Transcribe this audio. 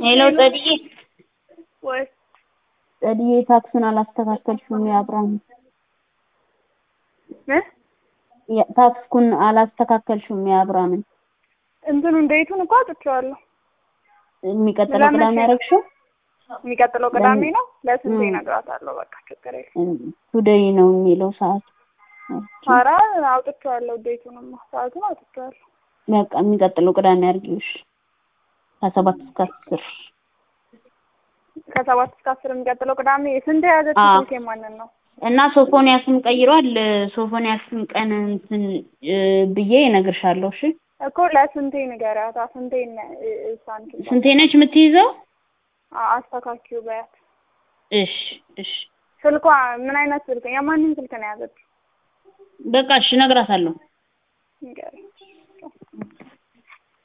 ሄሎ ጸድዬ ወይ ጸድዬ ታክሱን አላስተካከልሽውም የአብርሃም እ የ- ታክስኩን አላስተካከልሽውም የአብርሃምን እንትኑ እንዴቱን እኮ አውጥቼዋለሁ። የሚቀጥለው ለመቼ? ቅዳሜ ያደረግሽው የሚቀጥለው ቅዳሜ ለምን? ነው። ለስንቴ እ። እነግራታለሁ። በቃ ችግር የለም። ቱዴይ ነው የሚለው ሰዓት ኧረ አውጥቼዋለሁ። ዴቱንማ ሰዓቱን አውጥቼዋለሁ። በቃ የሚቀጥለው ቅዳሜ አድርጊውሽ ከሰባት እስከ አስር ከሰባት እስከ አስር የሚቀጥለው ቅዳሜ ስንት የያዘችው አዎ። ስልክ የማንን ነው? እና ሶፎንያስም ቀይሯል ሶፎንያስም ቀን እንትን እ ብዬ እነግርሻለሁ እሺ እኮ ለስንቴ ንገሪያት። ስንቴ ሳንቲም ስንቴ ነች የምትይዘው አስተካኪው በያት። እሺ እሺ ስልኳ ምን አይነት ስልክ የማንን ስልክ ነው የያዘችው? በቃ እሺ እነግራታለሁ ንገሪያት።